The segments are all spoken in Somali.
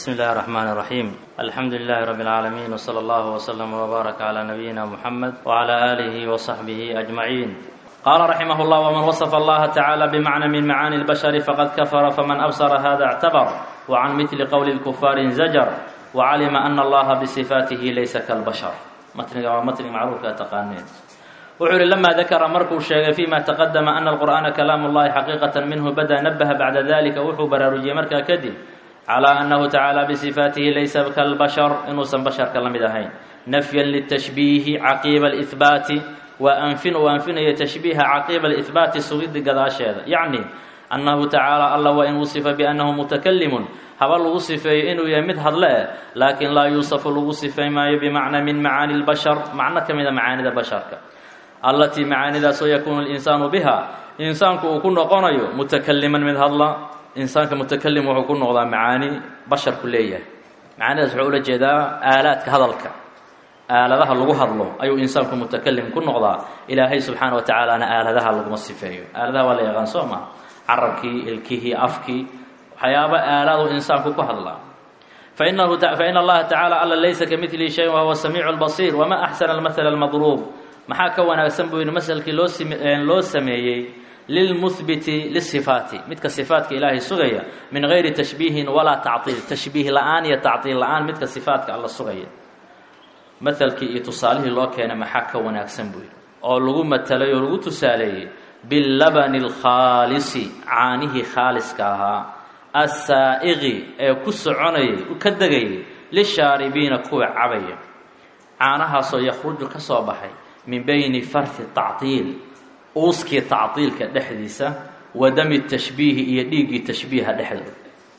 بسم الله الرحمن الرحيم الحمد لله رب العالمين وصلى الله وسلم وبارك على نبينا محمد وعلى آله وصحبه أجمعين قال رحمه الله ومن وصف الله تعالى بمعنى من معاني البشر فقد كفر فمن أبصر هذا اعتبر وعن مثل قول الكفار زجر وعلم أن الله بصفاته ليس كالبشر متن متن معروف تقانين وحر لما ذكر مركو الشيء فيما تقدم أن القرآن كلام الله حقيقة منه بدأ نبه بعد ذلك وحو برارجي مركا كدي على أنه تعالى بصفاته ليس كالبشر إنه سن بشر كلام نفيا للتشبيه عقيب الإثبات وأنفن وأنفن تشبيه عقيب الإثبات سويد قداشة يعني أنه تعالى الله وإن وصف بأنه متكلم هبا الوصف إنه يمد هذلا لكن لا يوصف الوصف ما بمعنى من معاني البشر معنى كم معاني البشر التي معاني ذا سيكون الإنسان بها إنسانك يكون قنيو متكلما من هذلا إنسانك متكلم ويكون نقضى معاني بشر كلية معاني ذا سعولة جدا آلات كهذلك aaladaha lagu hadlo ayuu insaanku mutakalim ku noqdaa ilaahay subxaana wa tacaalaana aaladaha laguma sifeeyo aaladaha waa la yaqaan soo maha carabkii ilkihii afkii waxyaaba aalaadu insaanku ku hadlaa fainahu faina allaha tacala alla laysa kamidlihi shay wahuwa samiicu lbasiir wama axsana almathala almadruub maxaa ka wanaagsan buu yidhi masalkii loo loo sameeyey lilmuhbiti lisifaati midka sifaatka ilaahay sugaya min gayri tashbiihin walaa tactiil tashbiih la-aan iyo tactiil la-aan midka sifaatka alla sugaya matalkii iyo tusaalihii loo keenay maxaa ka wanaagsan buu yidhi oo lagu matalay oo lagu tusaaleeyey billabani alkhaalisi caanihii khaaliska ahaa assaa'iqi ee ku soconayay ka degayay lishaaribiina kuwa cabaya caanahaasoo yakhruju ka soo baxay min bayni farti tactiil uuskii tactiilka dhexdiisa wa dami tashbiihi iyo dhiiggii tashbiiha dhexdooda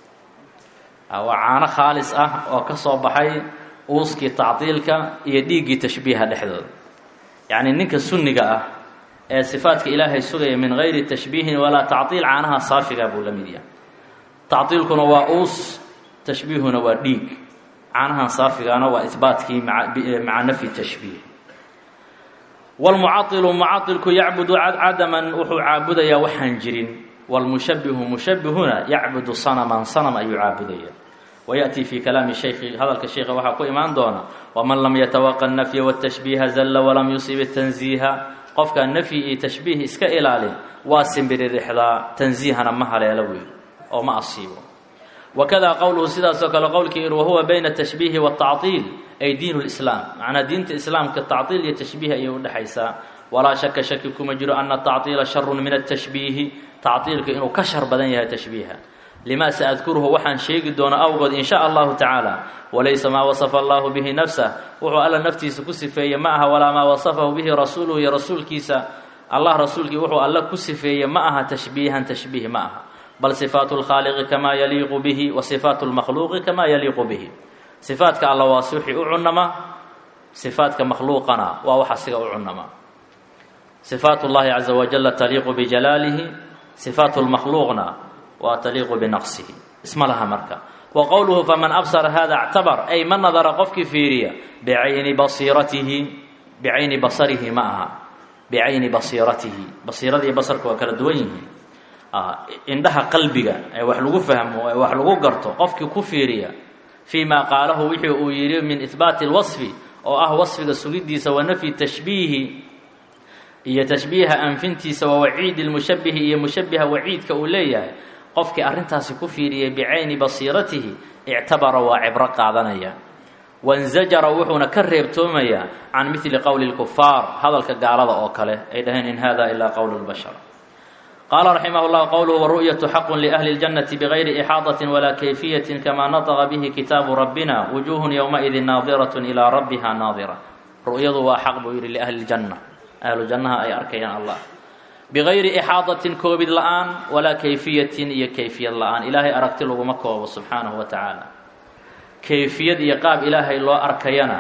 waa caano khaalis ah oo ka soo baxay uuskii tactiilka iyo dhiiggii tashbiiha dhexdooda yacni ninka sunniga ah ee sifaadka ilaahay sugaya min gayri tashbiihin walaa tactiil caanaha saafiga buu la mid yahay tactiilkuna waa uus tashbiihuna waa dhiig caanahan saafigaana waa ihbaatkii maca nafyi tashbiih wlmucailu mucailku yacbudu cadaman wuxuu caabudayaa waxaan jirin wlmushabihu mushabihuna yacbudu sanaman sanam ayuu caabudaya ويأتي في كلام الشيخ هذا الشيخ waxaa ku imaan doona ومن لم يتوقع النفي والتشبيه زل ولم يصيب التنزيه qofka نفي iyo تشبيه iska ilaalin waa simbiririxdaa تنزيهna ma haleelo wey oo ma asiibo وكذا qowluhu sidaasoo kale qowlkii iri وهuوa بين التشبيه والتعطيل أي دين الإسلام معنaa diinta iسلاamka تacطيل iyo تشبيه ayay udhexaysaa walaa shaka shaki kuma jiro أن التacطيiلa شhر min التشبيه tacطيilka inuu ka shar badan yahay تشبيهa lima saadkuruhu waxaan sheegi doona awgood in sha allahu tacaala walaysa maa wasafa allahu bihi nafsah wuxuu alla naftiisa ku sifeeye ma aha walaa maa wasafahu bihi rasuuluhu iyo rasuulkiisa allah rasuulkii wuxuu alla ku sifeeye ma aha tashbiihan tashbiih ma aha bal sifaatu lkhaaliqi kamaa yaliiqu bihi wa sifaatu lmakhluuqi kamaa yaliiqu bihi sifaatka alla waa si wixii u cunama sifaatka makhluuqana waa wax asiga u cunama sifaat llahi caza wajala taliiqu bijalaalihi sifaatu lmakhluuqna waa taliiqu binaqsihi isma laha marka wa qowluhu faman absara hada اctabar ay ma nadara qofkii fiiriya bicayni basiiratihi bicayni basarihi ma aha bicayni basiiratihi basiirada iyo basarka waa kala duwan yihiin indhaha qalbiga ee wax lagu fahmo ee wax lagu garto qofkii ku fiiriya fii ma qaalahu wixii uu yidhi min ihbaati اlwasfi oo ah wasfiga sugidiisa wa nafyi tashbiihi iyo tashbiiha anfintiisa wa waciidi lmushabihi iyo mushabiha waciidka uu leeyahay qofkii arrintaasi ku fiiriyay bicayni basiiratihi ictabara waa cibro qaadanaya wansajara wuxuuna ka reebtoomayaa can midli qowli lkufaar hadalka gaalada oo kale ay dhaheen in hada ilaa qowlu lbashar qaala raximah llah qowluhu waru'yatu xaqun liahli اljannati bigayri ixaadatin walaa kayfiyatin kamaa nataqa bihi kitaabu rabbina wujuuhun yowmaidin naadirat ilaa rabbiha naadira ru'yadu waa xaq buu yidhi liahli ljanna ahlu jannaha ay arkayaan allah bigayri ixaadatin koobid la-aan walaa kayfiyatin iyo kayfiyad la-aan ilaahay aragti laguma koobo subxaanahu wa tacaala kayfiyad iyo qaab ilaahay loo arkayana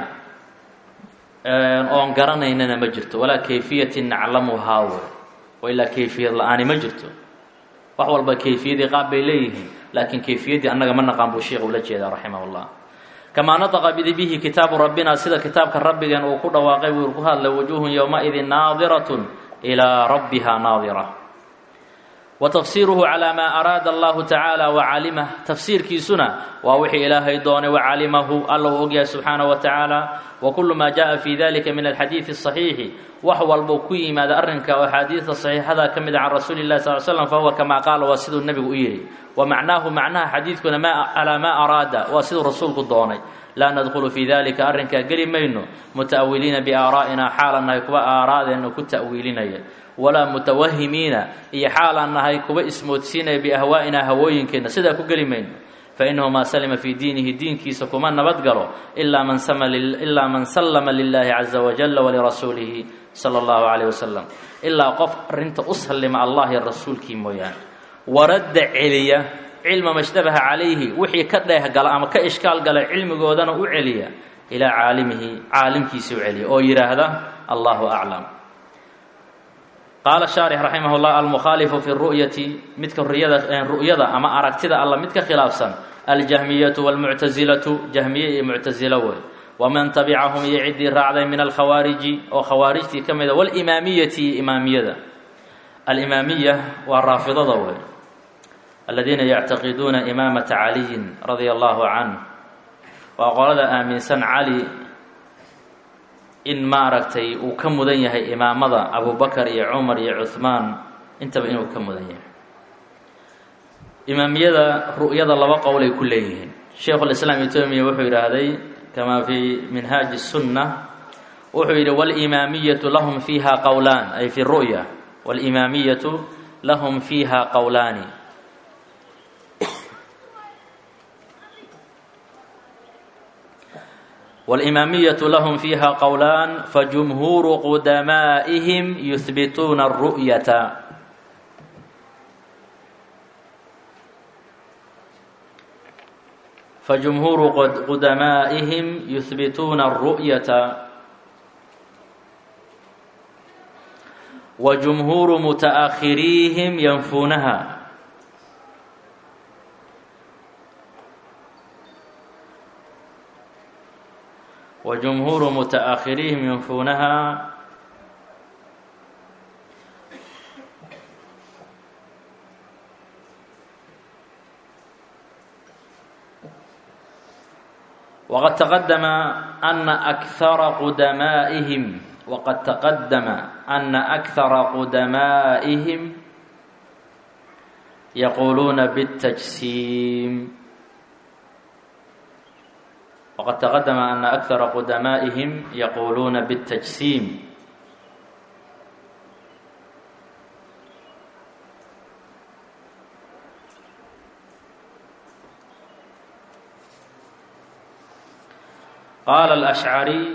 oon garanaynana ma jirto walaa kayfiyatin naclamuhaa w oo ilaa kayfiyad la-aani ma jirto wax walba kayfiyadii qaab bay leeyihiin laakiin kayfiyaddii annaga ma naqaan buu sheikh ula jeedaa raximah llah kamaa nataqa bihi kitaabu rabbina sida kitaabka rabbigeen uu ku dhawaaqay buu ku hadlay wujuuhun yowmaidin naadiratun ilaa rabbiha naadira wa tafsiiruhu calaa maa araada allahu tacaala wa calimah tafsiirkiisuna waa wixii ilaahay doonay wa calimahu alla uu ogyahay subxaanahu wa tacaala wa kullu maa jaa fi dalika min alxadiidi asaxiixi wax walbuu ku yimaada arrinka oo axaadiida saxiixada ka mid a can rasuuli llahi sal l slam fa huwa kamaa qaala waa siduu nebigu u yidhi wa macnaahu macnaha xadiidkuna ma calaa maa araada waa siduu rasuulku doonay laa nadkhulu fii dalika arrinkaa geli mayno muta'awiliina biaaraa'ina xaalan nahay kuwa aaraadeenna ku ta'wiilinaya walaa mutawahimiina iyo xaalaan nahay kuwa ismoodsiinaya biahwaa'ina hawooyinkeenna sidaa ku geli mayno fainahu maa salima fii diinihi diinkiisa kuma nabadgalo ilaa man ilaa man sallama lilaahi caza wajalla walirasuulihi sala allahu calayh wasalam ilaa qof arrinta u sallima allah iyo rasuulkii mooyaane waradda celiya cilma mashtabaha calayhi wixii ka dheehgala ama ka ishkaal gala cilmigoodana u celiya ilaa caalimihi caalimkiisa u celiya oo yidhaahda allahu aclam qaala shaarix raximah llah almukhaalifu fi ru'yati midka ruyada ru'yada ama aragtida alla mid ka khilaafsan aljahmiyatu walmuctasilatu jahmiye iyo muctasilo wey waman tabicahum iyo ciddii raacday min alkhawaariji oo khawaarijtii ka mida walimaamiyati iyo imaamiyada alimaamiya waa raafidada wey aladiina yactaqiduuna imaamata caliyin radia allahu canh waa qolada aaminsan cali in maaragtay uu ka mudan yahay imaamada abubakar iyo cumar iyo cuhmaan intaba inuu ka mudan yahay imaamiyada ru'yada laba qowlay ku leeyihiin sheikhulislaam etomiya wuxuu yidhaahday kamaa fii minhaaji sunna wuxuu yidhi walimaamiyatu lahum fiiha qowlaan ay fi ru'ya walimaamiyatu lahum fiiha qowlaani walimaamiyatu lahum fiiha qowlaan fajumhuuru qudamaa'ihim yuhbituuna aru'yata fajumhuuru qudamaa'ihim yuhbituuna aru'yata wa jumhuuru muta'akhiriihim yanfuunaha wa jumhuuru muta'akhiriihim yanfuunaha wqad taqadama ana akara qudamaa'ihim waqad taqadama ana akara qudamaa'ihim yaquuluuna biاtajsiim waqad taqadama ana akara qudamaa'ihim yaquuluuna biاtajsiim qaala alashcariy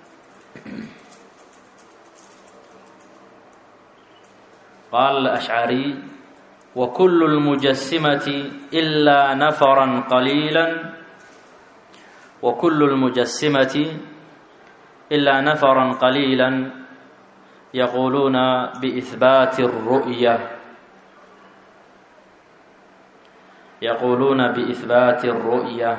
qaala alashcariy wa kullu lmujasimati ilaa nafaran qaliila wa kullu lmujasimati ilaa nafaran qaliila yaquuluuna biihbaati الru'ya yaquuluuna biihbaati الru'ya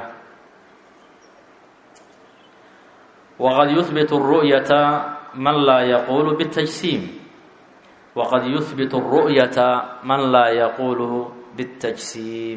wqad yuhbit الru'yata man laa yaquulu bالtajsiim waqad yuhbit الru'yata man laa yaquulu bالtajsiim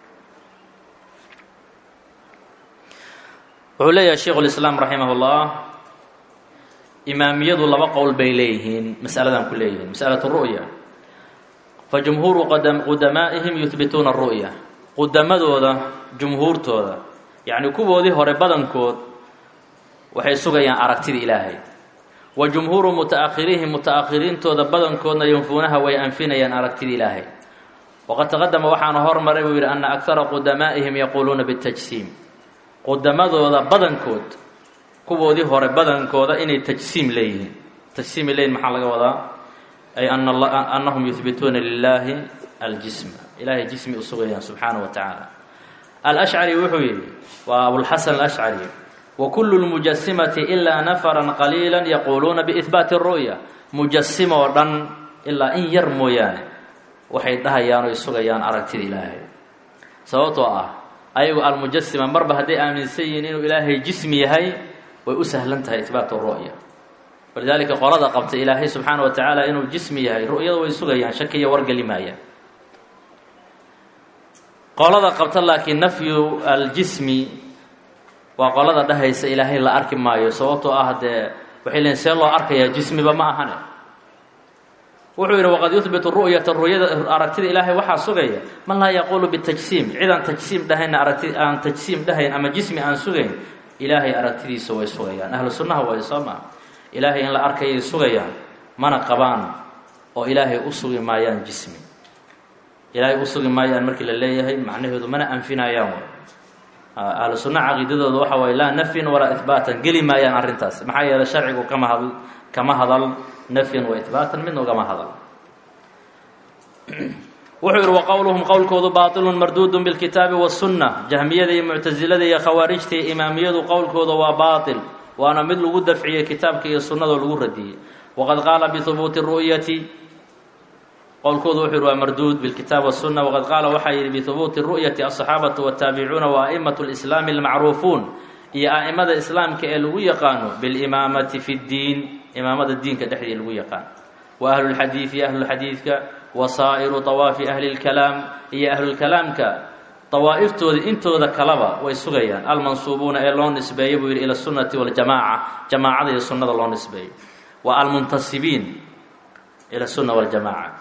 wuxuu leeyahay sheikhu اlislaam raximah اllah imaamiyadu laba qowl bay leeyihiin masaladan ku leeyihiin masalaة الru'ya fajumhuuru qudamaa'ihim yuhbituuna الru'ya qudamadooda jumhuurtooda yacni kuwoodii hore badankood waxay sugayaan aragtida ilaahay wa jumhuuru muta'akhiriihim muta'akhiriintooda badankoodna yanfuunaha way anfinayaan aragtida ilaahay waqad taqadama waxaana hormaray buu yidhi ana akara qudamaa'ihim yaquuluuna bitajsiim qudamadooda badankood kuwoodii hore badankooda inay tajsiim leeyihiin tajsiimay leeyihin maxaa laga wadaa ay annahum yuhbituuna lilaahi aljisma ilaahay jismi u sugayaan subxaana wa tacaala alashcari wuxuu yidhi waa abulxasan alashcari wkulu lmujasimati ilaa nafaran qaliila yaquuluuna biihbaati ru'ya mujasimo oo dhan ilaa in yar mooyaane waxay dhahayaan oy sugayaan aragtida ilaahay sababtoo ah ayagu almujasima marba hadday aaminsan yihiin inuu ilaahay jismi yahay way u sahlan tahay ihbaatu ru'ya walidaalika qolada qabta ilaahay subxaana wa tacaala inuu jismi yahay ru'yada way sugayaan shakiya wargeli maayaan qolada qabta laakiin nafyu aljismi waa qolada dhahaysa ilaahay la arki maayo sababtoo ah dee waxay leeyiin see loo arkayaa jismiba ma ahane wuxuu yidhi waqad yuhbitu ru'yata ru'yada aragtida ilaahay waxaa sugaya man laa yaquulu bitajsiim cid aan tajsiim dhahayn aragti aan tajsiim dhahayn ama jismi aan sugayn ilaahay aragtidiisa way sugayaan ahlu sunnaha way soo maa ilaahay in la arkayay sugayaan mana qabaan oo ilaahay u sugi maayaan jismi ilaahay u sugi maayaan markii la leeyahay macnaheedu mana anfinayaan way ahlu sunna caqiidadooda waxa waye laa nafyin walaa ihbaatan geli maayaan arrintaas maxaa yeelay sharcigu kama hadl kama hadal nafyan wa ihbaatan midna ugama hadal wuxuu yidhi wa qowluhum qowlkoodu baatilun marduudun bilkitaabi wasunna jahmiyada iyo muctasilada iyo khawaarijta iyo imaamiyadu qowlkooda waa baatil waana mid lagu dafciyey kitaabka iyo sunnadoo lagu radiyey waqad qaala bihubuuti ru'yati qowlkoodu wuxuu yihi waa marduud bilkitaab wasunna waqad qaala waxaa yidhi bihubuuti ru'yati asaxaabatu wataabicuuna wa a'imatu lislaami almacruufuun iyo a'imada islaamka ee lagu yaqaano bilimaamati fi ddiin imaamada diinka dhexdii lagu yaqaan wa ahlulxadiidi ahlulxadiidka wa saa'iru dawaafi ahli lkalaam iyo ahlulkalaamka dawaa'iftooda intooda kaleba way sugayaan almansuubuuna ee loo nisbeeyo buu yidhi ila sunnati waljamaaca jamaacada iyo sunnada loo nisbeeyo wa almuntasibiin ila sunna waljamaaca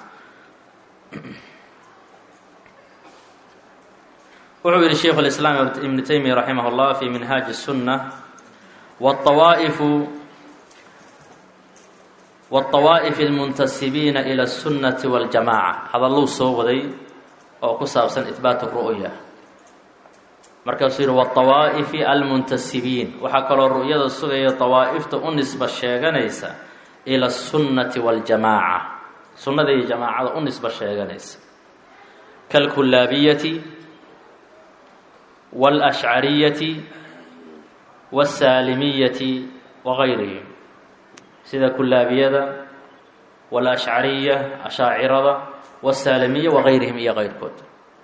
wuxuu yihi sheikhu اlislaam ibnu taymiya raximah اllah fi minhaaji الsunna wاطawaa'ifu wاطawaa'ifi اlmuntasibiina ilى الsunnati wاljamaca hadalluu soo waday oo ku saabsan ihbaat ru'ya markaasuu yihi wاطawaa'ifi almuntasibiin waxaa kaloo ru'yada sugaya dawaa'ifta u nisba sheeganaysa ilى الsunnati wاljamaaca sunnada iyo jamaacada u nisba sheeganaysa kalkulaabiyati wاlashcariyati wاsaalimiyati wagayrihim sida kulaabiyada wاlashcariya ashaacirada wاsaalimiya wagayrihim iyo keyrkood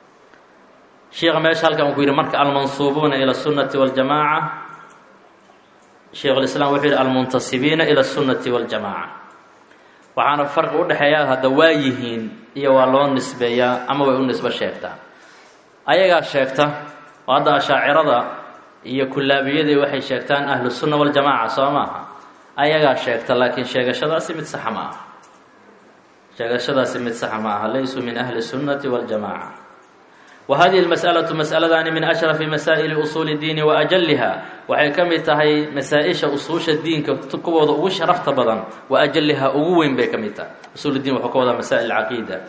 sheikha meesha halkan uu ku yidhi marka almansuubuuna ilى الsunnati wاljamaaca sheikhu lislaam wuxuu yihi almuntasibiina ilى الsunnati wاljamaaca waxaana farqi udhexeeya hadda waa yihiin iyo waa loo nisbeeyaa ama way u nisbo sheegtaa ayagaa sheegta oo hadda ashaacirada iyo kulaabiyadii waxay sheegtaan ahlu sunna waljamaaca soo maaha ayagaa sheegta laakiin sheegashadaasi mid saxa ma aha sheegashadaasi mid saxa ma aha laysuu min ahli sunnati waljamaaca wa hadihi lmas'alatu mas'aladani min ashrafi masaa'ili usuuli diini wa ajaliha waxay ka mid tahay masaa-isha usuusha diinka kuwooda ugu sharafta badan wa ajaliha ugu weyn bay ka mid tahay usuuldiin wuxuu ka wadaa masaa'il caqiida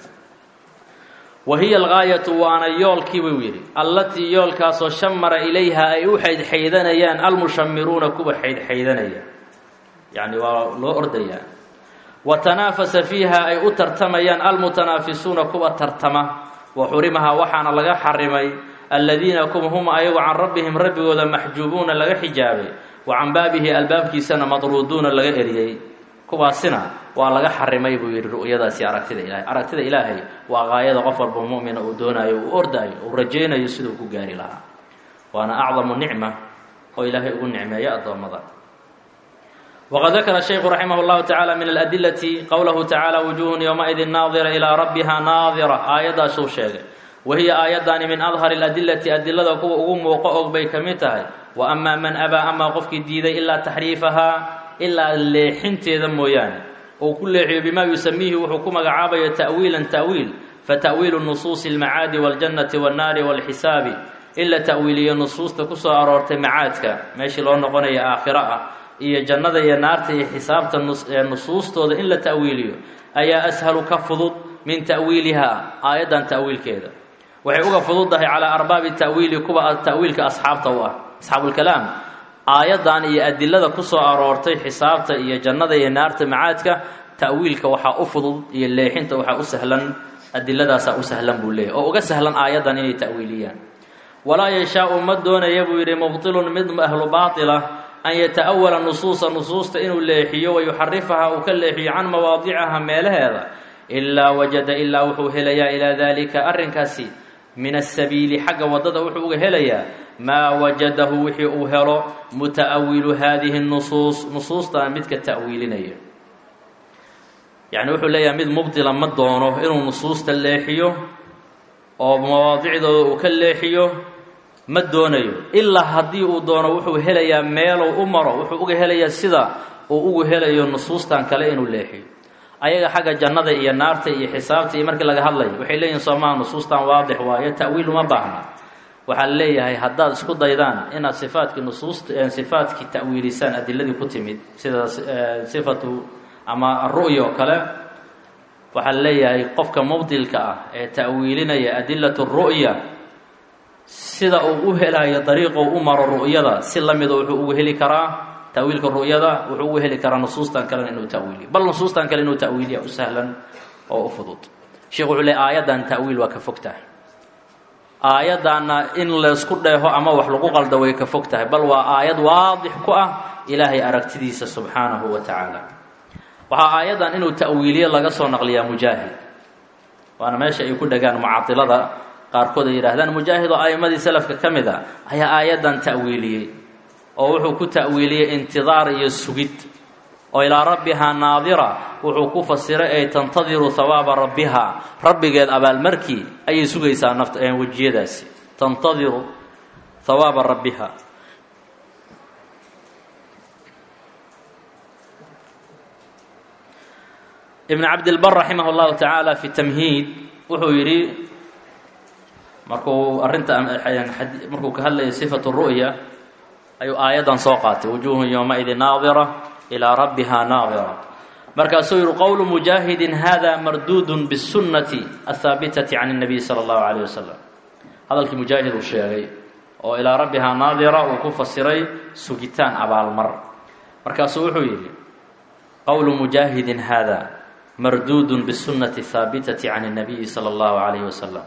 wa hiya algaayatu waana yoolkii buu yidhi allatii yoolkaasoo shamara ilayha ay u xaydxaydanayaan almushamiruuna kuwa xaydxaydanaya yacni waa loo ordayaa wa tanaafasa fiiha ay u tartamayaan almutanaafisuuna kuwa tartama wa xurimaha waxaana laga xarimay aladiina kuwa hum ayagu can rabbihim rabbigooda maxjuubuuna laga xijaabay wa can baabihi albaabkiisana madruuduuna laga eriyey kuwaasina waa laga xarimay buu yidhi ru'yadaasi aragtida ilaahay aragtida ilaahay waa qaayada qof walba mu'mina uu doonaayo uu ordaayo uu rajaynayo siduu ku gaari lahaa waana acdamu nicma oo ilaahay ugu nicmeeyo addoommada wqad dakara shaykhu raximah اllahu tacaala min aladilati qowlahu tacaala wujuhun yowmaidin naadira ilaa rabbiha naadira aayaddaasuu sheegay wa hiya aayaddaani min adhari اladilati adilada kuwa ugu muuqo og bay ka mid tahay wa amaa man abaa amaa qofkii diiday ilaa taxriifahaa ilaa leexinteeda mooyaane uu ku leexiyo bimaa yusamiihi wuxuu ku magacaabayo ta'wiilan ta'wiil fata'wiilu nusuusi اlmacaadi waاljannati waannaari wاlxisaabi in la ta'wiiliyo nusuusta kusoo aroortay macaadka meeshii loo noqonaya aakhiro ah iyo jannada iyo naarta iyo xisaabta nusuustooda in la ta'wiiliyo ayaa ashalu ka fudud min ta'wiilihaa aayaddan ta'wiilkeeda waxay uga fududdahay calaa arbaabi ta'wiili kuwa ta'wiilka asxaabta u ah asxaabulkalaam aayaddan iyo adilada ku soo aroortay xisaabta iyo jannada iyo naarta macaadka ta'wiilka waxaa u fudud iyo leexinta waxaa u sahlan adiladaasaa u sahlan buu leeyahy oo uga sahlan aayaddan inay ta'wiiliyaan walaa yashaau ma doonaya buu yidhi mubtilun mid ahlu baatila an yata'awala nusuusa nusuusta inuu leexiyo wa yuxarifaha uu ka leexiyo can mawaadicaha meelaheeda ilaa wajada ilaa wuxuu helayaa ilaa daalika arrinkaasi min asabiili xagga waddada wuxuu uga helayaa maa wajadahu wixii uu helo muta'awilu haadihi nusuus nusuustan midka ta'wiilinaya yacni wuxuu leeyahay mid mubdila ma doono inuu nusuusta leexiyo oo mawaadicdooda uu ka leexiyo ma doonayo ilaa haddii uu doono wuxuu helayaa meeluu u maro wuxuu uga helayaa sida uu ugu helayo nusuustan kale inuu leexiyo ayaga xagga jannada iyo naarta iyo xisaabta iyo markii laga hadlayo waxay leeyihin soomaa nusuustan waadix waayo ta'wiil uma baahna waxaa la leeyahay haddaad isku daydaan inaad sifaatkii nusuusta sifaatkii ta'wiilisaan adiladii ku timid sida sifatu ama aru'ya oo kale waxaa la leeyahay qofka mubdilka ah ee ta'wiilinaya adilatu ru'ya sida uu u helayo dariiqou u maro ru'yada si la mida wuxuu ugu heli karaa ta'wiilka ru'yada wuxuu ugu heli karaa nusuustan kalena inuu ta'wiiliyo bal nusuustan kale inuu ta'wiiliya u sahlan oo u fudud sheekhu wuxuu leey aayaddan ta'wiil waa ka fog tahay aayaddaanna in laysku dheeho ama wax lagu qaldo way ka fog tahay bal waa aayad waadix ku ah ilaahay aragtidiisa subxaanahu wa tacaala waxaa aayaddan inuu ta'wiiliye laga soo naqliyaa mujaahid waana meesha ay ku dhegaan mucadilada qaarkood ay yidhaahdaan mujaahid oo a'immadii salafka ka mid a ayaa aayaddan ta'wiiliyey oo wuxuu ku ta'wiiliyey intidaar iyo sugid oo ilaa rabbihaa naadira wuxuu ku fasiray ay tantadiru hawaaba rabbihaa rabbigeed abaalmarkii ayay sugaysaa nafta wejiyadaasi tantadiru hawaaba rabbiha ibn cabdilbar raximah llahu tacaala fi tamhiid wuxuu yidhi markuu arrinta markuu ka hadlayay sifatu ru'ya ayuu aayaddan soo qaatay wujuuhun yowmaidin naadira ilaa rabbiha naadira markaasuu yihi qowlu mujaahidin hada marduudun bisunnati athaabitati can اnabiy sala allahu calayh wasalam hadalkii mujaahid uu sheegay oo ilaa rabbihaa naadira uu ku fasiray sugitaan abaalmar markaasuu wuxuu yidhi qowlu mujaahidin hada marduudun bisunnati athaabitati can اnabiyi sala allahu calayh wasalam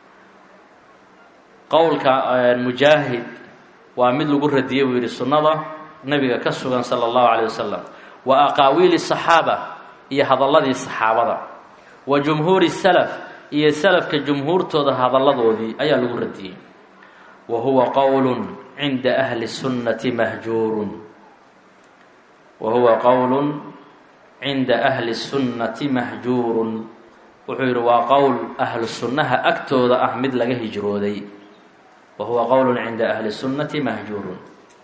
qowlka mujaahid waa mid lagu radiyey buu yidhi sunnada nabiga ka sugan sala allahu calayh wasalam wa aqaawiili saxaaba iyo hadalladii saxaabada wa jumhuuri salaf iyo salafka jumhuurtooda hadalladoodii ayaa lagu radiyey wa huwa qowlun cinda ahli sunnati mahjuurun wa huwa qowlun cinda ahli sunnati mahjuurun wuxuu yidhi waa qowl ahlu sunnaha agtooda ah mid laga hijrooday wa huwa qowlun cinda ahli sunnati mahjuurun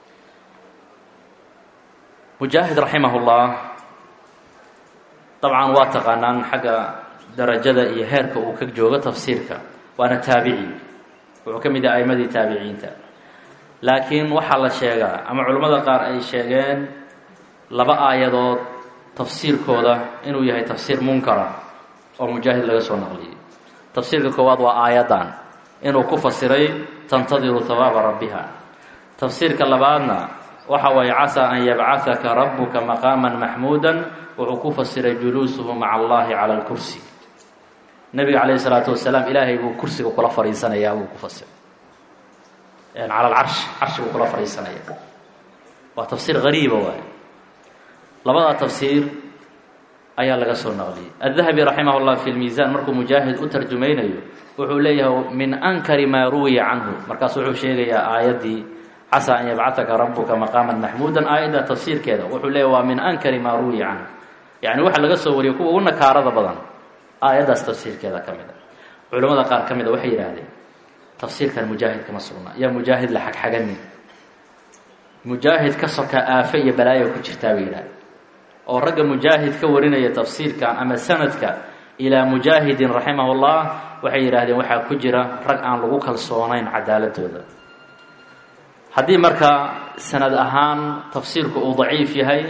mujaahid raximahullah dabcan waa taqaanaan xagga darajada iyo heerka uu ka joogo tafsiirka waana taabici wuxuu ka mid yahay aimadii taabiciinta laakiin waxaa la sheegaa ama culimmada qaar ay sheegeen laba aayadood tafsiirkooda inuu yahay tafsiir munkara oo mujaahid laga soo naqliyey tafsiirka koowaad waa aayaddan inuu ku fasiray tantadiru hawaaba rabbiha tafsiirka labaadna waxa waaye casaa an yabcahaka rabuka maqaaman maxmuudan wuxuu ku fasiray juluusuhu maca allahi cala lkursi nabiga calayhi salaatu wasalaam ilaahay buu kursiga kula fadhiisanayaa buu ku fasiray cala alcarshi carshi buu kula fadhiisanaya waa tafsiir gariiba waaye labadaa tafsiir ayaa laga soo naqliyey addahabi raximah llah fi lmiisaan markuu mujaahid u tarjumaynayo wuxuu leeyahay min ankari maa ruwiya canhu markaasu wuxuu sheegayaa aayaddii casaa an yabcahaka rabuka maqaaman maxmuudan aayadda tafsiirkeeda wuxuu leeyahy waa min ankari maa ruwiya canhu yacni waxa laga soo wariyay kuwa ugu nakaarada badan aayaddaas tafsiirkeeda ka mid a culimmada qaar ka mid a waxay yidhaahdeen tafsiirkan mujaahid kama sugna yaa mujaahid la xagxaganin mujaahid ka soka aafe iyo balaayo ku jirtaa bay yidhahdeen oo ragga mujaahid ka warinaya tafsiirkan ama sanadka ilaa mujaahidin raximahullah waxay yidhaahdeen waxaa ku jira rag aan lagu kalsoonayn cadaaladooda haddii marka sanad ahaan tafsiirku uu daciif yahay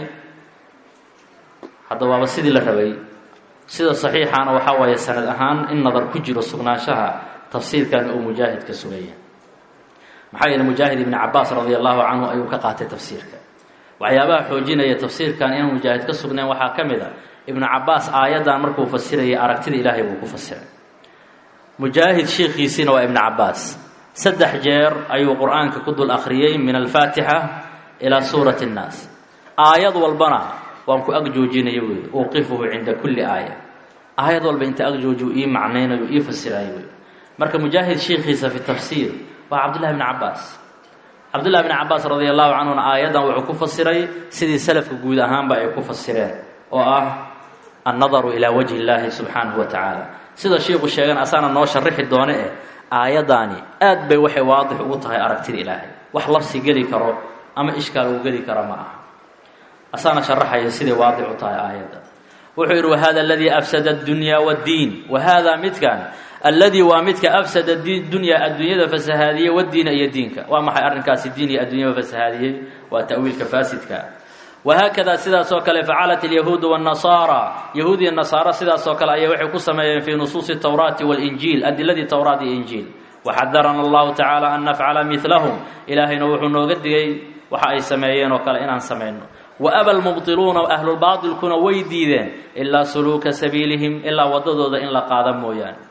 hadda waaba sidii la rabay sida saxiixaana waxaa waaye sanad ahaan in nadar ku jiro sugnaanshaha tafsiirkan uu mujaahid ka sugaya maxaa yeele mujaahid ibni cabaas radi allahu canhu ayuu ka qaatay tafsiirka waxyaabaha xoojinaya tafsiirkan inaan mujaahid ka sugnayn waxaa ka mid a ibnu cabaas aayaddan markuu fasirayay aragtida ilaahay buu ku fasiray mujaahid sheikhiisiina waa ibnu cabaas saddex jeer ayuu qur-aanka ku dul akhriyey min alfaatixa ilaa suurati اnnaas aayad walbana waan ku ag joojinaya wey uqifuhu cinda kulli aaya aayad walba inta ag jooji ii macnaynayo ii fasirayo wey marka mujaahid sheikhiisa fi tafsiir waa cabdullahi bni cabaas cabdullahi bni cabaas radi allahu canhuna aayaddan wuxuu ku fasiray sidii salafka guud ahaanba ay ku fasireen oo ah annadaru ilaa wajhi illaahi subxaanahu wa tacaala sida shiiku sheegan asaana noo sharixi doone eh aayaddaani aad bay waxay waadix ugu tahay aragtida ilaahay wax labsi geli karo ama ishkaal uu geli karo ma aha asaana sharaxaya siday waadix u tahay aayadda wuxuu yidhi wahada aladii afsada addunyaa waddiin wahaadaa midkan alladii waa midka afsada dunyaa adduunyada fasahaadiyey wadiina iyo diinka waa maxay arrinkaasi diin iyo adduunyaba fasahaadiyey waa ta'wiilka faasidka wahaakada sidaas oo kale facalat alyahuudu waannasaara yahuud iyo nasaara sidaas oo kale ayay waxay ku sameeyeen fii nusuusi tawraati walinjiil adiladii towraat iyo injiil waxadarana allahu tacaala an nafcala midlahum ilaahayna wuxuu nooga digay waxa ay sameeyeen oo kale inaan samayno waaba lmubdiluuna ahlulbaatilkuna way diideen ilaa suluuka sabiilihim ilaa waddadooda in la qaada mooyaane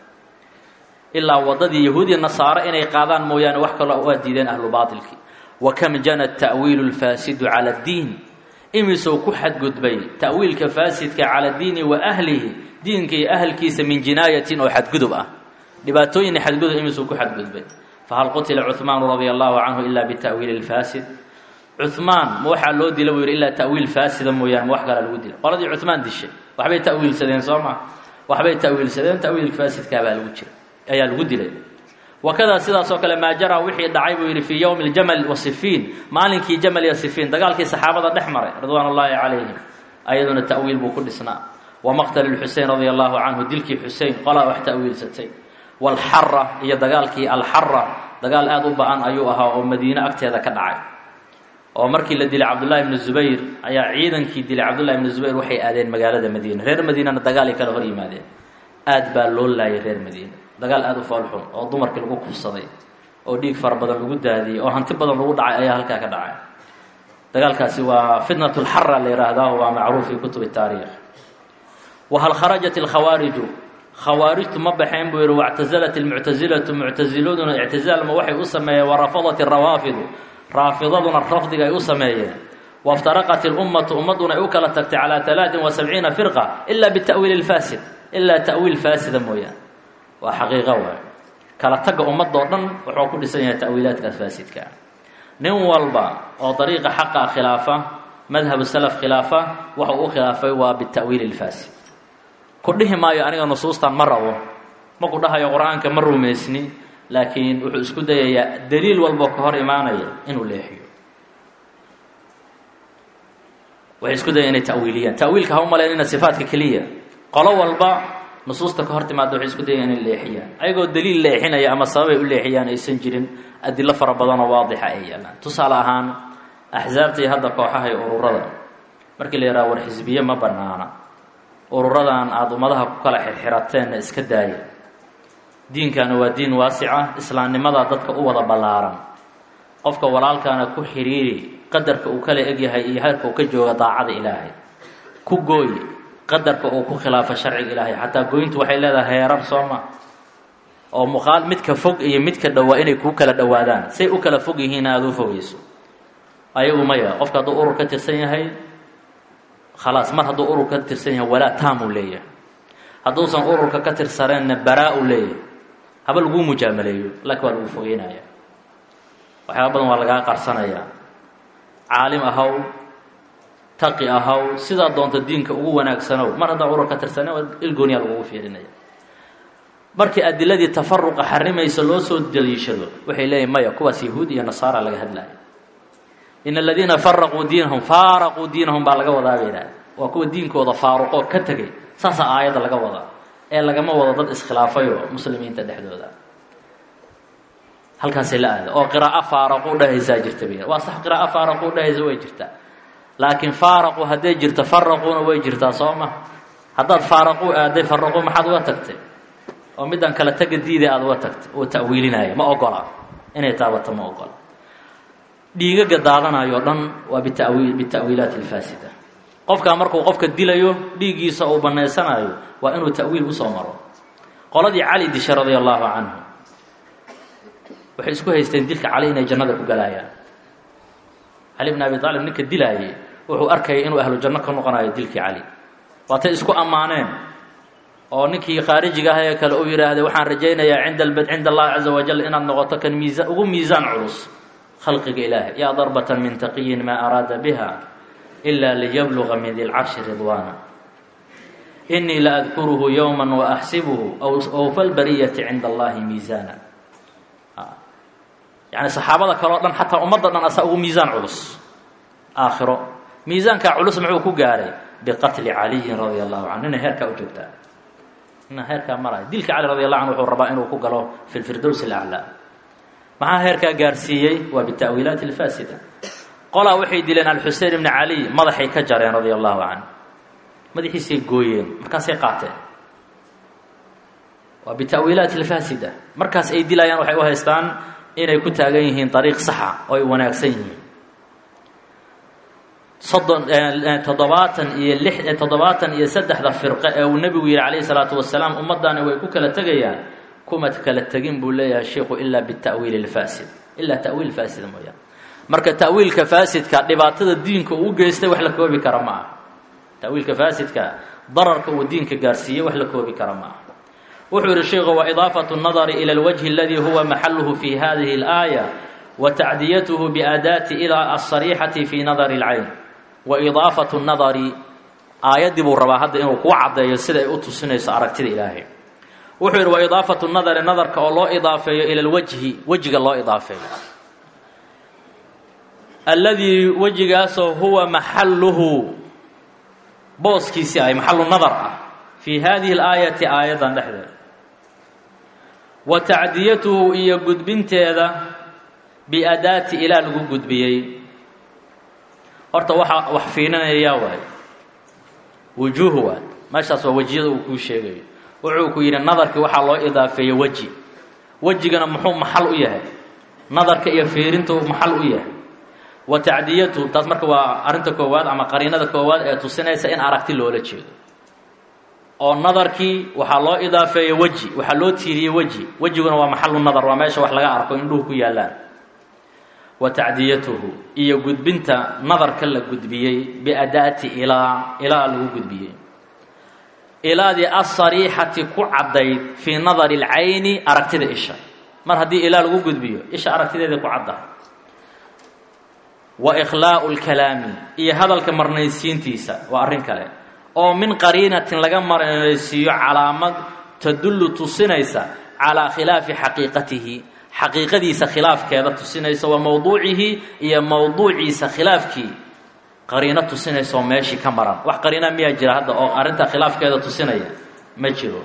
ilaa waddadii yahuudiya nasaaro inay qaadaan mooyaane wax kaloo waa diideen ahlubaatilkii wa kam jana ta'wiilu lfaasidu cala addiin imisou ku xadgudbay ta'wiilka faasidka cala diini wa ahlihi diinka iyo ahalkiisa min jinaayatin oo xadgudub ah dhibaatooyina xadgudub imisuu ku xadgudbay fahal qutila cuhmaanu radia allahu canhu ila bita'wiili lfaasid cuhmaan ma waxaa loo dila buu yidhi ilaa ta'wiil faasida mooyaane ma wax kalaa lagu dila qoladii cuhmaan dishay waxbay ta'wiilsadeen soo maa waxbay ta'wiilsadeen ta'wiil faasidkaabaa lagu jira ayaa lagu dilay wakadaa sidaas oo kale maa jaraa wixii dhacay buu yidhi fii yowmi ljamal wa sifiin maalinkii jamal iyo sifiin dagaalkii saxaabada dhex maray ridwaan ullaahi calayhim ayaduna ta'wiil buu ku dhisnaa wa maqtali lxusein radia allahu canhu dilkii xusein qolaa wax ta'wiilsatay walxara iyo dagaalkii alxara dagaal aada u ba-an ayuu ahaa oo madiine agteeda ka dhacay oo markii la dilay cabdullahi ibnu zubayr ayaa ciidankii dilay cabdullahi ibnu zubayr waxay aadeen magaalada madiina reer madiinana dagaalay kala hor yimaadeen aad baa loo laayay reer madiina dagaal aada u foolxun oo dumarkii lagu kufsaday oo dhiig fara badan lagu daadiyey oo hanti badan lagu dhacay ayaa halkaa ka dhacay dagaalkaasi waa fitnat lxara la yidhaahdaa waa macruuf fi kutubi taariikh wahal kharajat alkhawaariju khawaarijtu ma baxeen buu yidhi wactazalat almuctasilatu muctasiladuna ictizaalma waxay u sameeyeen warafadat alrawaafidu raafidaduna rafdiga ay u sameeyeen waftaraqat ilummatu ummadduna ay u kala tagtay calaa alaatin wa sabciina firqa ila bita'wiili lfaasid ilaa ta'wiil faasida mooyaane waa xaqiiqo waay kala tagga ummadoo dhan wuxuu ku dhisan yahay ta'wiilaadkaas faasidka nin walba oo dariiqa xaqa khilaafa madhabu salaf khilaafa waxa uu u khilaafay waa bita'wiili lfaasid ku dhihi maayo aniga nusuustan ma rabo ma ku dhahayo qur-aanka ma rumaysni laakiin wuxuu isku dayayaa daliil walboo ka hor imaanaya inuu leexiyo waxay isku dayaya inay ta'wiiliyaan ta'wiilka ha u malaynina sifaatka keliya qolo walba nusuusta ka hor timaada waxay isku dayaya inay leexiyaan ayagoo daliil leexinaya ama sababay u leexiyaan aysan jirin adilo fara badanoo waadixa ay yaalaan tusaale ahaan axsaabta iyo hadda kooxaha iyo ururada markii la yidhaha war xisbiye ma banaana ururadan aada ummadaha ku kala xirxirateenna iska daaya diinkana waa diin waasica islaamnimadaa dadka u wada ballaaran qofka walaalkaana ku xidhiiri qadarka uu kala egyahay iyo heerka uu ka jooga daacada ilaahay ku gooy qadarka uu ku khilaafo sharciga ilaahay xataa gooyintu waxay leedahay heerar soo ma oo muqaal midka fog iyo midka dhowaa inay kuu kala dhowaadaan say u kala fog yihiin aada u fogeyso ayagu maya qofka hadduu urur ka tirsan yahay khalaas mar hadduu urur ka tirsan yahay walaa taamuu leeyahay hadduusan ururka ka tirsaneenna baraa u leeyahay haba laguu mujaamaleeyo laakiin waa lagu fogeynaya waxyaaba badan waa lagaa qarsanayaa caalim ahaw taqi ahaw sidaa doonta diinka ugu wanaagsanow mar haddaa urur ka tirsaneen waa ilgooniyaa lagugu fiirinaya markii adiladii tafaruqa xarimaysa loo soo daliishado waxay leeyihin maya kuwaas yahuud iyo nasaara laga hadlaya in aladiina faraquu diinahum faaraquu diinahum baa laga wadaa bay yidhaha waa kuwa diinkooda faaruqoo ka tegay saasaa aayadda laga wadaa ee lagama wado dad iskhilaafayoo muslimiinta dhexdooda halkaasay la aada oo qiraa'o faaraquu dhehaysaa jirta bay waa sax qiraa'o faaraquu dhehaysa way jirtaa laakiin faaraqu hadday jirto faraquuna way jirtaa soo ma haddaad faaraquu aaday faraquu maxaad uga tagtay oo midaan kala taga diiday aada uga tagtay oo ta'wiilinaya ma ogola inay taabato ma ogola dhiigaga daadanayo o dhan waa bitawiil bita'wiilaati alfaasida qofkaa markuu qofka dilayo dhiiggiisa uu bannaysanayo waa inuu ta'wiil usoo maro qoladii cali dishay radia allaahu canhu waxay isku haysteen dilka cali inay jannada ku galaayaan cali bn abi aalib ninka dilaayay wuxuu arkayay inuu ahlu janno ka noqonayo dilkii cali waatay isku ammaaneen oo ninkii khaarijiga ah ee kale uu yidhaahday waxaan rajaynayaa cinda cinda allahi caza wajal inaad noqoto kan miisa ugu miisaan culus khalqiga ilaahay yaa darbatan min taqiyin maa araada biha ilaa liyabluga min di lcarshi ridwaana inii la adkuruhu yowma waaxsibuhu awfa lbariyati cinda allahi miisaana yani saxaabada kale o dhan xataa ummadda dhan asaa ugu miisaan culus aakhiro miisaankaa culus muxuu ku gaaray biqatli caliyin radia allahu canhu inay heerkaa u joogtaa ina heerkaa maraya dilka cali radi allahu canhu wuxuu rabaa inuu ku galo fi lfirdows alaclaa maxaa heerkaa gaarsiiyey waa bita'wiilaati alfaasida qolaa waxay dileen alxusein ibni cali madaxay ka jareen radia allahu canhu madaxiisay gooyeen markaasay qaateen waa bita'wiilaati alfaasida markaas ay dilayaan waxay u haystaan inay ku taagan yihiin ariiq saxa oo ay wanaagsan yihiin soddon toddobaatan iyo lix toddobaatan iyo saddexda firqe ee uu nebigu yihi calayhi salaatu wasalaam ummaddaani way ku kala tegayaan kuma kala tegin buu leeyahay sheikhu ilaa bita'wiili alfaasid ilaa ta'wiil faasida mooyaane marka ta'wiilka faasidka dhibaatada diinka uu geystay wax la koobi kara ma aha ta'wiilka faasidka dararka uu diinka gaarsiiyey wax la koobi kara ma aha wuxuu yihi sheikhu waidaafatu nadari ila alwajhi aladii huwa maxaluhu fi hadihi اlaaya wa tacdiyatuhu biaadaati ilaa asariixati fi nadari اlcayn wa idaafatu nadari aayaddii buu rabaa hadda inuu kuu caddeeyo sida ay u tusinayso aragtida ilaahay wuxuu yidhi wa idaafatu nadari nadarka oo loo idaafeeyo ila lwajhi wejiga loo idaafeeyo alladii wejigaasoo huwa maxaluhu booskiisii ay maxalu nadar ah fii hadihi اlaayati aayaddan dhexdeeda wa tacdiyatuhu iyo gudbinteeda biadaati ilaa lagu gudbiyey horta waxaa wax fiirinaya waay wujuuhu waay meeshaas waa wejiyada uu kuu sheegayo wuxuu ku yidhi nadarkii waxaa loo idaafeeyey weji wejigana muxuu maxal u yahay nadarka iyo fiirinta uu maxal u yahay wa tacdiyatuhu taas marka waa arrinta koowaad ama qariinada koowaad ee tusinaysa in aragti loola jeedo oo nadarkii waxaa loo idaafeeyey weji waxaa loo tiiriyey weji wejiguna waa maxalu nadar waa meesha wax laga arko indhuhu ku yaallaan wa tacdiyatuhu iyo gudbinta nadarka la gudbiyey biadaati ilaa ilaa lagu gudbiyey ilaadii asariixati ku caddayd fii nadari اlcayni aragtida isha mar haddii ilaa lagu gudbiyo isha aragtideeda ku caddahay wa ikhlaa'u اlkalaami iyo hadalka marnaysiintiisa waa arrin kale oo min qariinatin laga marnaysiiyo calaamad tadullu tusinaysa calaa khilaafi xaqiiqatihi xaqiiqadiisa khilaafkeeda tusinaysa wa mowduucihi iyo mowduuciisa khilaafkii qariino tusinaysa oo meeshii ka maran wax qariina miyaa jira hadda oo arrinta khilaafkeeda tusinaya ma jiro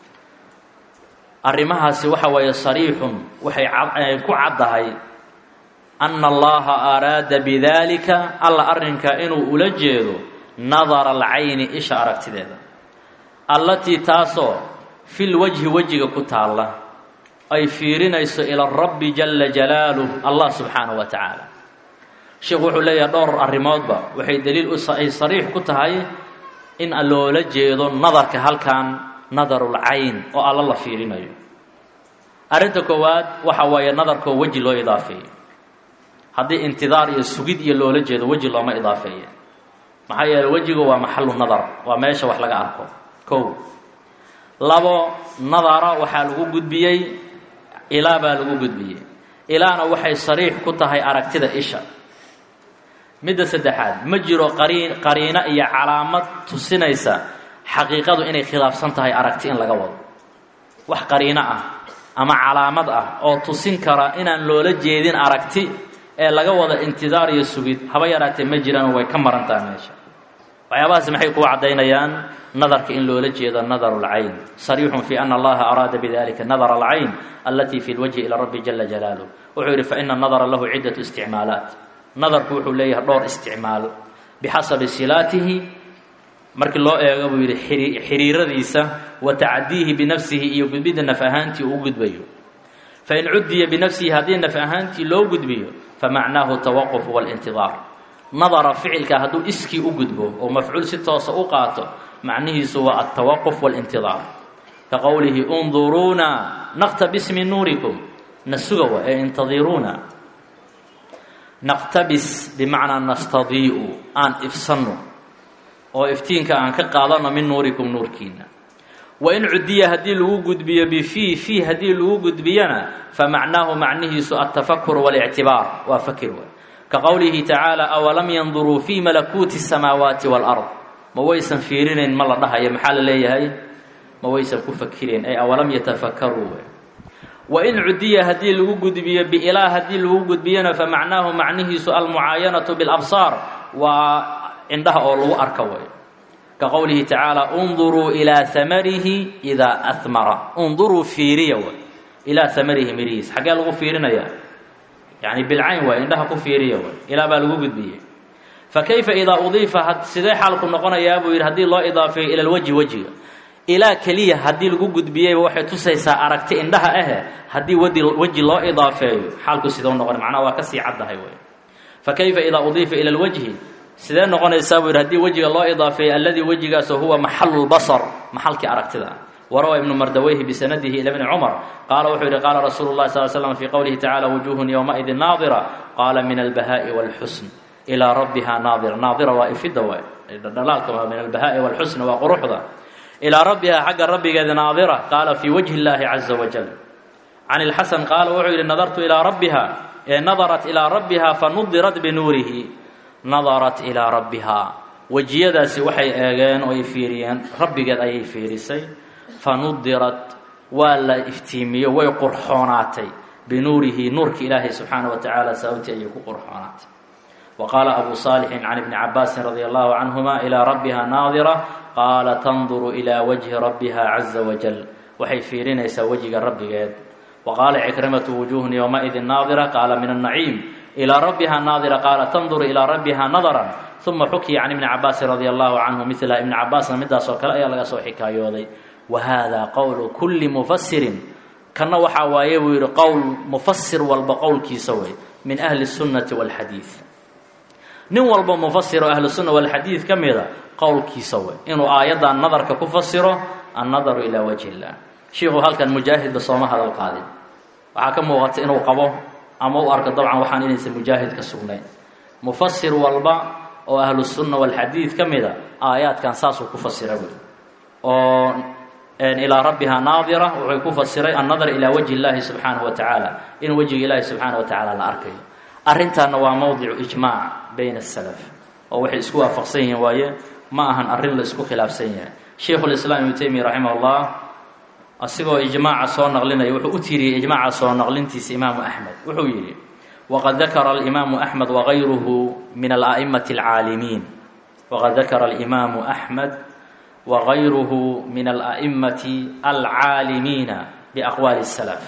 arrimahaasi waxa weeye sariixun waxay ku caddahay anna allaha araada bidaalika alla arrinka inuu ula jeedo nadara alcayni isha aragtideeda allatii taasoo fil wajhi wejiga ku taalla ay fiirinayso ila rabbi jala jalaaluh allah subxaanahu wa tacaala sheekhu wuxuu leeyahay dhowr arrimoodba waxay daliil ay sariix ku tahay in loola jeedo nadarka halkan nadarulcayn oo alla la fiirinayo arrinta koowaad waxa waaye nadarkoo weji loo idaafeeyo haddii intidaar iyo sugid iyo loola jeedo weji looma idaafeeye maxaa yeeley wejigu waa maxalu nadar waa meesha wax laga arko kow labo nadara waxaa lagu gudbiyey ilaa baa lagu gudbiyey ilaana waxay sariix ku tahay aragtida isha midda saddexaad ma jiro qariin qariino iyo calaamad tusinaysa xaqiiqadu inay khilaafsan tahay aragti in laga wado wax qariino ah ama calaamad ah oo tusin kara inaan loola jeedin aragti ee laga wada intidaar iyo sugid haba yaraatee ma jiraan way ka maran taha meesha waxyaabahaasi maxay kuu caddaynayaan nadarka in loola jeedo nadaru lcayn sariixun fi ana allaha araada bidalika nadara alcayn alatii fi lwajhi ila rabbi jala jalaaluh wuxuu yidhi faina nadara lahu ciddatu isticmaalaat nadarku wuxuu leeyahay dhowr isticmaal bixasabi silaatihi markii loo eego buu yidhi xiriiradiisa wa tacdiihi binafsihi iyo gudbidda naf ahaantii uu gudbayo fain cudiya binafsihi haddii naf ahaantii loo gudbiyo famacnaahu tawaquf walintidaar nadara ficilka hadduu iskii u gudbo oo mafcuul si toosa u qaato macnihiisu waa altawaquf walintidaar ka qowlihi unduruuna naqtabis min nuurikum na suga wa ee intadiruuna naqtabis bimacnaa nastadii'u aan ifsanno oo iftiinka aan ka qaadano min nuurikum nuurkiina wain cudiya haddii lagu gudbiyo bifii fii haddii lagu gudbiyana famacnaahu macnihiisu altafakur walictibaar waa fakir wa ka qowlihi tacaala awalam yanduruu fii malakuuti الsamaawaati wاlard ma waysan fiirinayn ma la dhahayo maxaa la leeyahay ma waysan ku fakireen ay awalam yatafakaruu wa in cudiya haddii lagu gudbiyo biilaa haddii lagu gudbiyona fa macnaahu macnihiisu almucaayanatu bilabsaar waa indhaha oo lagu arka way ka qowlihi tacaala unduruu ilaa hamarihi idaa ahmara unduruu fiiriya way ilaa hamarihi mirihiis xaggee lagu fiirinayaa yani bilcayn waay indhaha ku fiiriya way ilaa baa lagu gudbiyey fa kayfa idaa udiifa sidee xaalku noqonayaa buu yidhi haddii loo idaafeeyo ila lwajhi wejiga ilaa keliya haddii lagu gudbiyeyba waxay tusaysaa aragti indhaha ahe haddii wadi weji loo idaafeeyo xaalku sidau noqon macnaha waa kasii caddahay wey fa kayfa idaa udiifa ila lwajhi sidee noqonaysaa buu yidhi haddii wejiga loo idaafeeyo alladii wejigaasoo huwa maxalu lbasar maxalkii aragtida warawa ibnu mardaweyhi bisanadihi ila bni cumar qaala wuxuu yidhi qaala rasuulu llahi sal slam fii qowlihi tacala wujuuhun yowmaidin naadira qaala min albahaa'i wاlxusn ilaa rabbiha naadira naadira waa ifidda waay dhalaalka min albahaa'i wاlxusn waa quruxda ilaa rabbiha xagga rabbigeeda naadira qaala fii wajhi اllahi caza wajal can ilxasan qaala wuxuu yidhi nadartu ilaa rabbiha ee nadarat ilaa rabbiha fanudirat binuurihi nadarat ilaa rabbiha wejiyadaasi waxay eegeen oo ay fiiriyeen rabbigeed ayay fiirisay fanudirat waa la iftiimiyo way qurxoonaatay binuurihi nuurka ilaahay subxaana wa tacaala sababtii ayay ku qurxoonaatay wa qaala abu saalixin can ibni cabaasin radia allahu canhuma ilaa rabbiha naadira qaala tanduru ilaa wajhi rabbiha caza wajal waxay fiirinaysaa wejiga rabbigeed wa qaala cikrimatu wujuuhun yowmaidin naadira qaala min annaciim ilaa rabbiha naadira qaala tanduru ilaa rabbiha nadaran uma xukiya can ibni cabaasin radia allahu canhu midla ibni cabaasna midaas oo kale ayaa laga soo xikaayooday wa hada qowlu kulli mufasirin kanna waxaa waaye buu yidhi qowl mufasir walba qowlkiisa wey min ahli sunnati walxadiid nin walba mufasir oo ahlusunna walxadiid ka mida qowlkiisa wey inuu aayaddan nadarka ku fasiro annadaru ilaa wajhi illah shiikhu halkan mujaahidba sooma hadal qaadin waxaa ka muuqata inuu qabo ama u arko dabcan waxaan inaysan mujaahid ka sugnayn mufasir walba oo ahlusunna walxadiid ka mida aayaadkan saasuu ku fasira wey oo ilaa rabbiha naadira wuxuu ku fasiray annadar ilaa wajhi illaahi subxaanahu wa tacaala in wejiga ilaahi subxaana wa tacaala la arkayo arrintaana waa mowdicu ijmaac bayna asalaf oo waxay isku waafaqsan yihiin waaye ma ahan arrin la isku khilaafsan yahay sheikhulislaam ibnu taymiya raximah ullah asigoo ijmaaca soo naqlinaya wuxuu u tiiriyey ijmaaca soo naqlintiisa imaamu axmed wuxuu yidhi waqad dakara alimaamu axmed wagayruhu min ala'immati alcaalimiin waqad dakara alimaamu axmed wagayruhu min ala'immati alcaalimiina biaqwaali salaf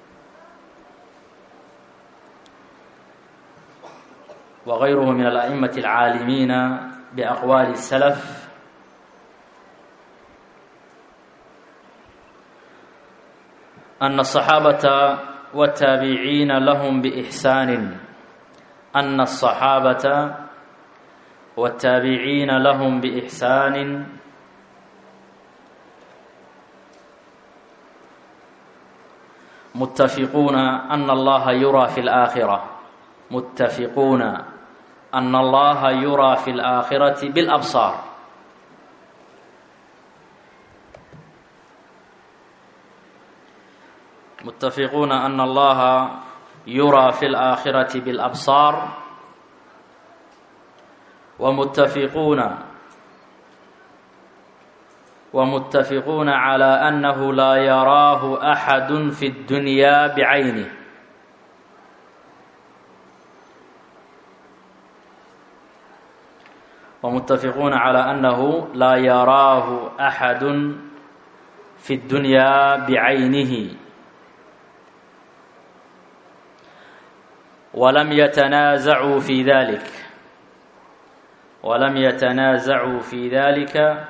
wagayruhu min ala'immati alcaalimiina biaqwaali salaf أن الصحاaبة والتاaبعيiن لهم بإحسان أن الصحاaبة والتاaبعيiن لهم بإحسان متفقون أن الله يرى في الآخرة متفقون أن الله يرى في الآخرة بالأبصار متفقون أن الله يرى في الآخرة بالأبصار ومتفقون ومتفقون على أنه لا يراه أحد في الدنيا بعينه ومتفقون على أنه لا يراه أحد في الدنيا بعينه ولم يتنازعوا في ذلك ولم يتنازعوا في ذلك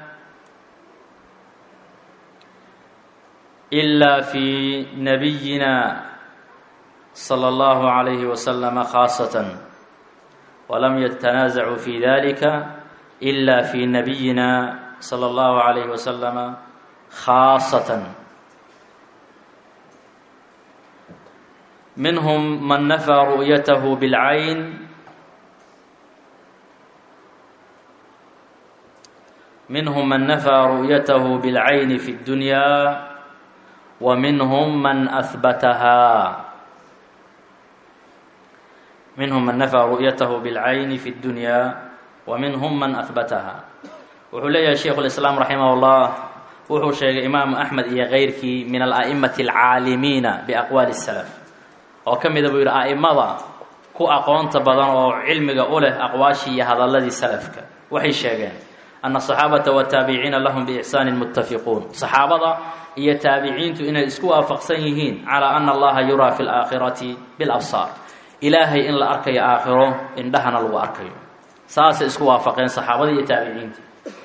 إلا في نبينا صلى الله عليه وسلم خاصة ولم يتنازعوا في ذلك إلا في نبينا صلى الله عليه وسلم خاصة منهم من نفى رؤيته بالعين منهم من نفى رؤيته بالعين في الدنيا ومنهم من أثبتها منهم من نفى رؤيته بالعين في الدنيا ومنهم من أثبتها wuxuu leeyahay shaykhu lislaam raximah llah wuxuu sheegay imaamu axmed iyo keyrkii min ala'imati alcaalimiina biaqwaali salaf oo ka mida buu yidhi a'imada ku aqoonta badan oo cilmiga u leh aqwaashii iyo hadalladii salafka waxay sheegeen ana asaxaabata wataabiciina lahum biixsaanin muttafiquun saxaabada iyo taabiciintu inay isku waafaqsan yihiin calaa ana allaha yuraa fi laakhirati bilabsaar ilaahay in la arkayo aakhiro indhahana lagu arkayo saasay isku waafaqeen saxaabada iyo taabiciinta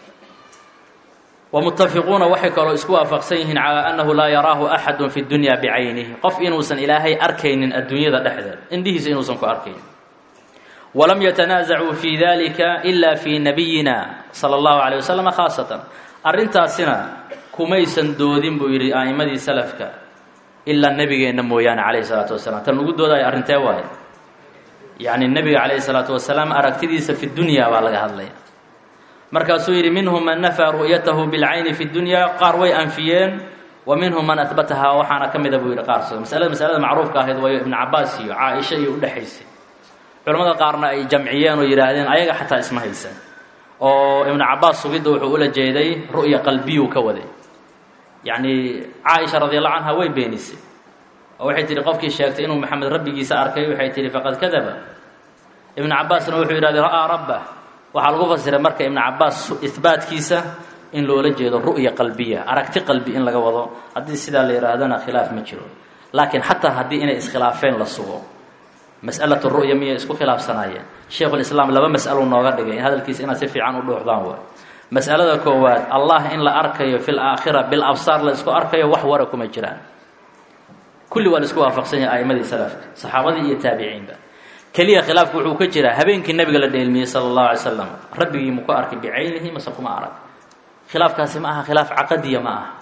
wmutafiquuna waxay kaloo isku waafaqsan yihiin calaa annahu laa yaraahu axadu fi dunya bicaynihi qof inuusan ilaahay arkaynin adduunyada dhexdeed indhihiisa inuusan ku arkaynin walam yatanaasacuu fi dalika ila fi nabiyina sala allahu calay wasalam khaasatan arrintaasina kumaysan doodin buu yidhi a'imadii salafka ilaa nebigeenna mooyaane calayhi salaatu wasalaam tan lagu doodayo arrintee waaye yacni nebiga calayhi salaatu wasalaam aragtidiisa fi dunya baa laga hadlaya markaasuu yidhi minhum man nafaa ru'yatahu bilcayni fi dunya qaar way anfiyeen wa minhum man ahbatahaa waxaana ka mida buu yidhi qaar suga masalada masalada macruufka ahayd waayo ibnu cabaas iyo caaisha iyo udhexaysay culamada qaarna ay jamciyeen oo yidhaahdeen ayaga xataa isma haysan oo ibnu cabaas sugidda wuxuu ula jeeday ru'ya qalbiyuu ka waday yacni caaisha radiallahu canha way beenisay oo waxay tihi qofkii sheegtay inuu maxamed rabbigiisa arkay waxay tihi faqad kadaba ibnu cabaasna wuxuu yidhahday ra'aa rabbah waxaa lagu fasiray marka ibnu cabaas ihbaatkiisa in loola jeedo ru'ya qalbiya aragti qalbi in laga wado haddii sidaa la yidhaahdana khilaaf ma jiro laakiin xataa haddii inay iskhilaafeen la sugo mas'alatu ru'ya miyay isku khilaafsanaayeen sheikhulislaam laba mas'alou nooga dhigay in hadalkiisa inaad si fiican u dhuuxdaan waay mas'alada koowaad allah in la arkayo fi laakhira bil absaar la isku arkayo wax wara kuma jiraan kulli waa la isku waafaqsan yahay a'imadii salafka saxaabadii iyo taabiciinba keliya khilaafku wuxuu ka jiraa habeenkii nabiga la dheelmiyey sala allahu alay slam rabbigii mu ku arkay bicaynihi mase kuma arag khilaafkaasi ma aha khilaaf caqadiya ma aha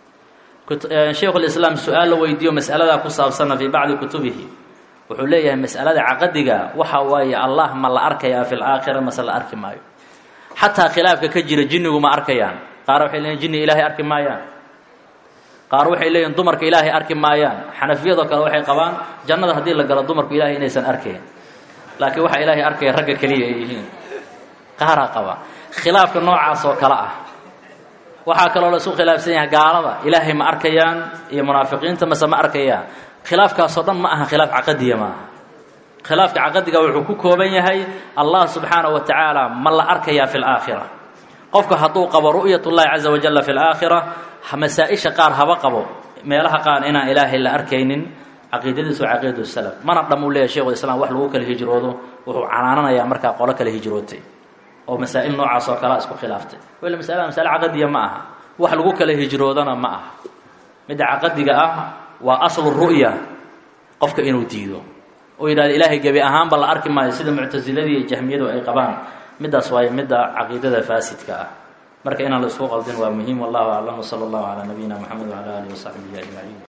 shaykhulislaam su-aal la weydiiyo mas'aladaa ku saabsana fii bacdi kutubihi wuxuu leeyahay mas'alada caqadiga waxa waaye allah ma la arkayaa fi laakhira mase la arki maayo xataa khilaafka ka jira jinnigu ma arkayaan qaar waxay leeyihin jinni ilaahay arki maayaan qaar waxay leeyihin dumarka ilaahay arki maayaan xanafiyadoo kale waxay qabaan jannada haddii la galo dumarku ilaahay inaysan arkayn laakiin waxaa ilaahay arkaya ragga keliya ay yihiin qaaraa qaba khilaafka noocaas oo kale ah waxaa kaloo la isku khilaafsan yahay gaalada ilaahay ma arkayaan iyo munaafiqiinta mase ma arkayaan khilaafkaasoo dhan ma aha khilaaf caqadiya ma aha khilaafka caqadiga wuxuu ku kooban yahay allah subxaanahu wa tacaala ma la arkayaa fi laakhira qofku hadduu qabo ru'yat ullahi caza wajalla fi laakhira masaa-isha qaar haba qabo meelaha qaar inaan ilaahay la arkaynin caqiidadiisu waa caqiidatu salaf mana dham uu leeyahy shekhu islam wax lagu kala hijroodo wuxuu canaananayaa markaa qolo kala hijrootay oo masaa'il noocaas oo kalea isku khilaaftay wala masalada masale caqadiya ma aha wax lagu kala hijroodana ma aha midda caqadiga ah waa aslu ru'ya qofka inuu diido oo yidhahda ilaahay gebi ahaanba la arki maayo sida muctasiladii iyo jahmiyadu ay qabaan middaas waayo midda caqiidada faasidka ah marka inaan la isku qaldin waa muhiim wallahu aclam wsala allahu calaa nabiyina moxamed wcala alihi wasaxbihi ajmaciin